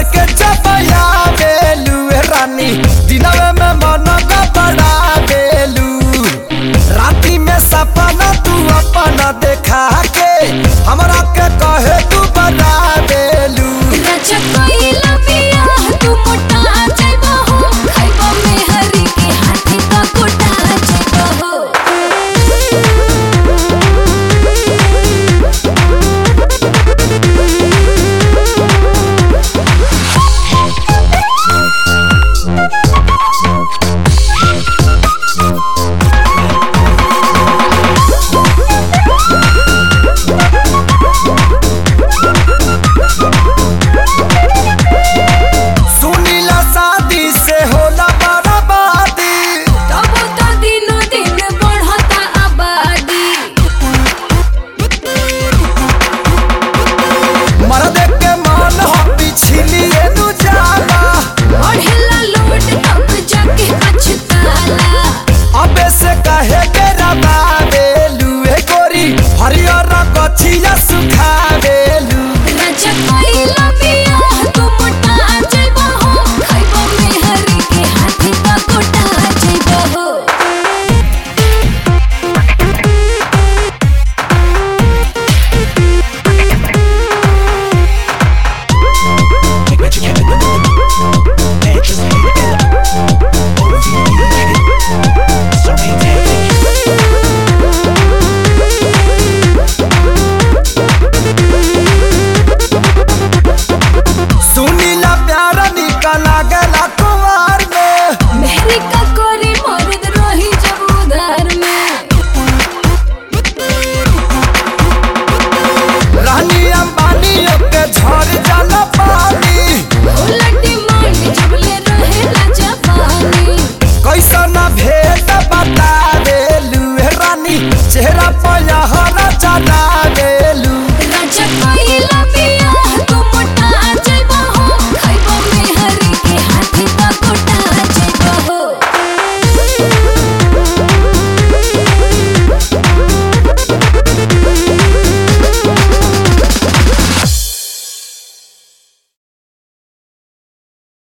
के चपया बेलू ए रानी दिनवे में मन का बड़ा बेलू राती में सपना तू अपना देखा के हमरा के कहे तू बड़ा बेलू राजा कोइला पिया तू मोटा जाइबा हो खाइबा में हरी के हाथी का कोटा जाइबा हो सुनीला शादी से होला बर्बादी तब तो दिनो दिन बढ़ता आबादी मर्द के मन हो पिछलिए नु जाला बढ़ेला लोट तब जाके पछताला अबे से कहे के रबा बेलू ए गोरी हरियर कथिया सुखा बेलू राजा कोइला पिया तू मोटा जाइबा हो खाइबा में हरी के हाथी का कोटा जाइबा हो सुनीला प्यार निकल गला कुमार में मेहरी का कोरी मर्द रही जब उधार में रानी अंबानी के झड़ जा